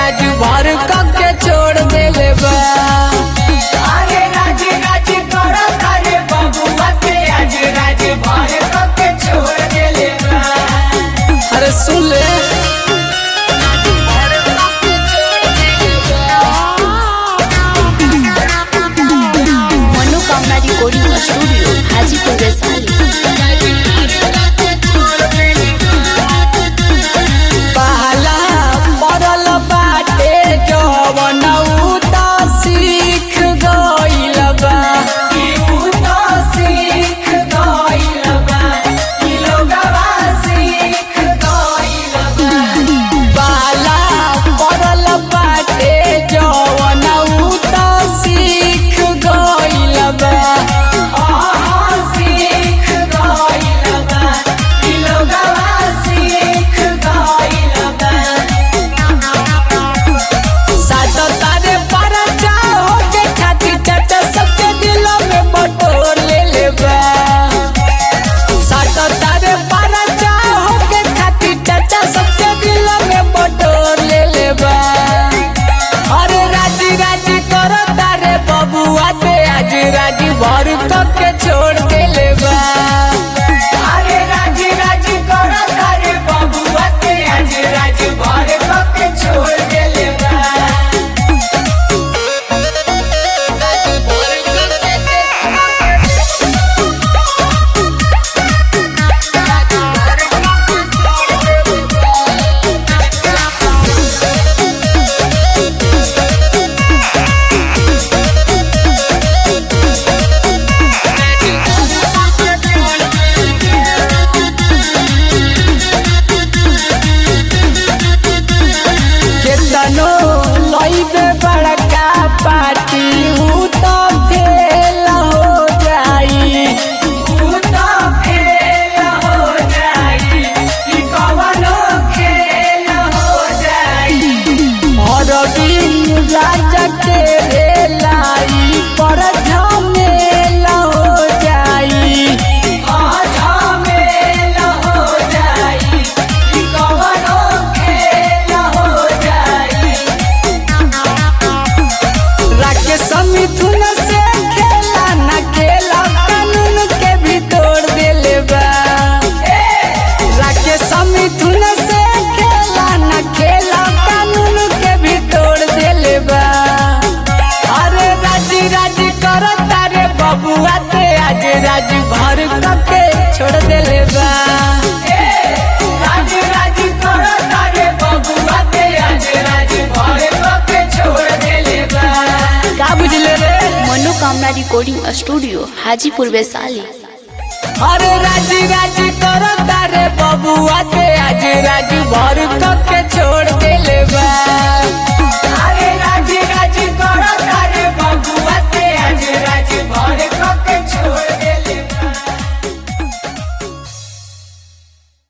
राज भर के छोड़ देले बा अरे राज राज करो तारे बबुआ के आज राज भर के छोड़ देले बा अरे सुन ले मनोकामना रिकॉर्डिंग स्टूडियो हाजीपुर वैशाली पहला पड़ल बाटे जवन उ त सीख गइल बा यू तो सीख गइल बा ई लोगवा सीख गइल बा पहला पड़ल बाटे जवन उ त सीख गइल बा आहा सीख गइल बा ई लोगवा सीख गइल बा सात तारे पर हो के छाती चट सबके दिलों में बटोर ले ले बा सात तारे पर हो के छाती चट सबके दिलों में बटोर ले ले बा अरे राजी राजी करो तारे बबुआ ते आज राजी भर के छोड़ के ले बा अरे राज राज करो तारे बबुआ के आज राज भर के छोड़ देले बा केतनो लइबे बड़का पार्टी उ तो फेल हो जाई तू तो फेल हो जाई ई कवनो खेल हो जाई और दिन राजा के रे लाई पर झमेल हो जाई झमेल हो जाई ई कवनो खेल हो जाई राकेश मिथुन से खेला न खेला कानून के भी तोड़ देले बा राकेश मिथुन से खेला न खेला कानून के भी तोड़ देले बा अरे राजी राजी करो तारे बबुआ ते आज राजी भर के छोड़ देले बा राज राज करो तारे बबुआ के आज राज भर के छोड़ देले बा का बुझले रे मनोकामना रिकॉर्डिंग स्टूडियो हाजीपुर वैशाली अरे राजी राजी करो तारे बबुआ ते आज राजी भर के छोड़ देले बा